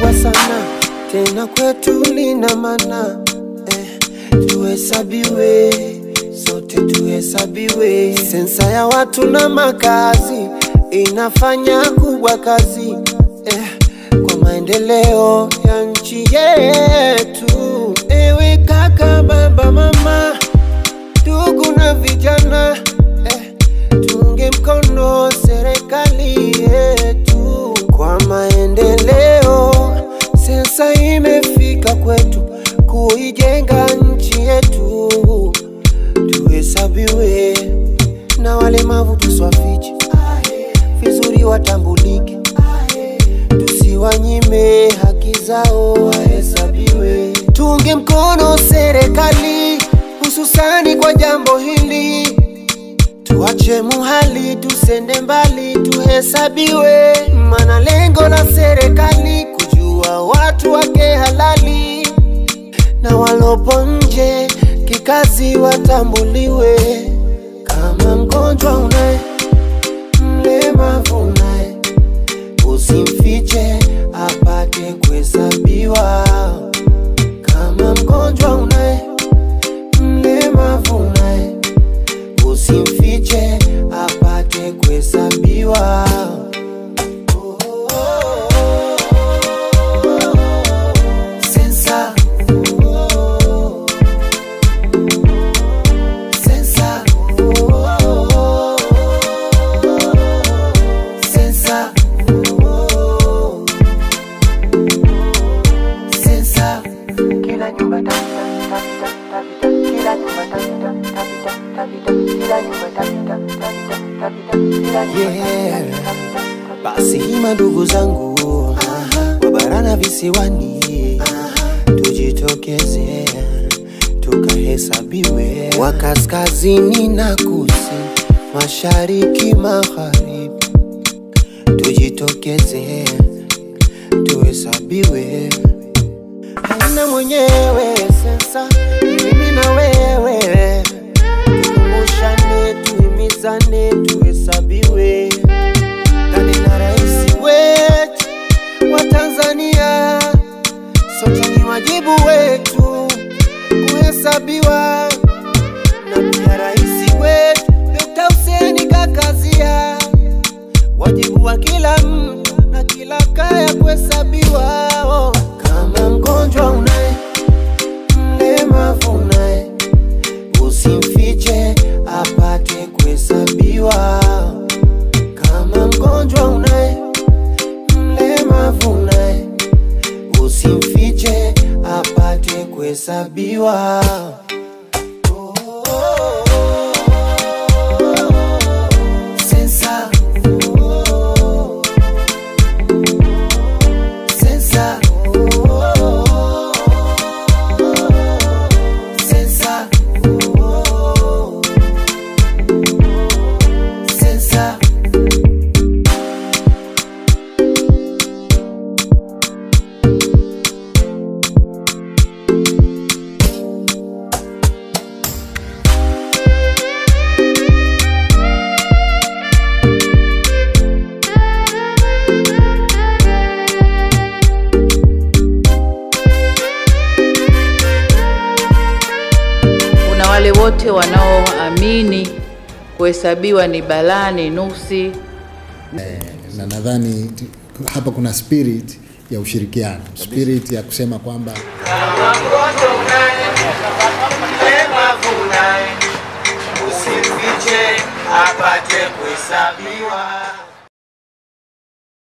kubwa sana tena kwetu lina maana eh, tuhesabiwe sote tuhesabiwe. Sensa ya watu na makazi inafanya kubwa kazi eh, kwa maendeleo ya nchi yetu. Ewe kaka, baba, mama, ndugu na vijana eh, tunge mkono serikali yetu kwa maendeleo. Sensa imefika kwetu kuijenga nchi yetu, tuhesabiwe na walemavu tuswafiche vizuri, watambulike, tusiwanyime haki zao, wahesabiwe. Tunge mkono serikali, hususani kwa jambo hili Tuache muhali, tusende mbali, tuhesabiwe. Mana lengo la serikali kujua watu wake halali, na walopo nje kikazi watambuliwe. Kama mgonjwa unaye, mlemavu unaye, usimfiche apate kuhesabiwa. Kama mgonjwa unaye, mlemavu unaye usimfiche apate kuhesabiwa. Sensa. Sensa. Sensa. Sensa. Kila nyumba tapita, tapita, tapita. Kila nyumba tapita, tapita, tapita. Kila nyumba tapita, tapita, tapita. Kila nyumba Yeah. tapita, tapita, tapita. Basi hima ndugu zangu wa bara na visiwani, tujitokeze tukahesabiwe, wa kaskazini na kusini, mashariki, magharibi, tujitokeze tuhesabiwe. Haina mwenyewe sensa, mimi na wewe, tukumbushane, tuhimizane, tuhesabiwe. Ndani na rais wetu wa Tanzania, sote ni wajibu wetu kuhesabiwa, na pia rais wetu Dr. Hussein kakazia wajibu wa kila mtu na kila kaya kuhesabiwa. Oh. Kama mgonjwa unaye, mlemavu unaye, usimfiche apate kuhesabiwa. Kama mgonjwa unaye, mlemavu unaye, usimfiche apate kuhesabiwa. Sensa. Sensa. Sensa. Sensa. Kuna wale wote wanaoamini kuhesabiwa ni balaa, ni nuksi. na nadhani t- hapa kuna spirit ya ushirikiano, spirit ya kusema kwamba Usimfiche apate kuhesabiwa.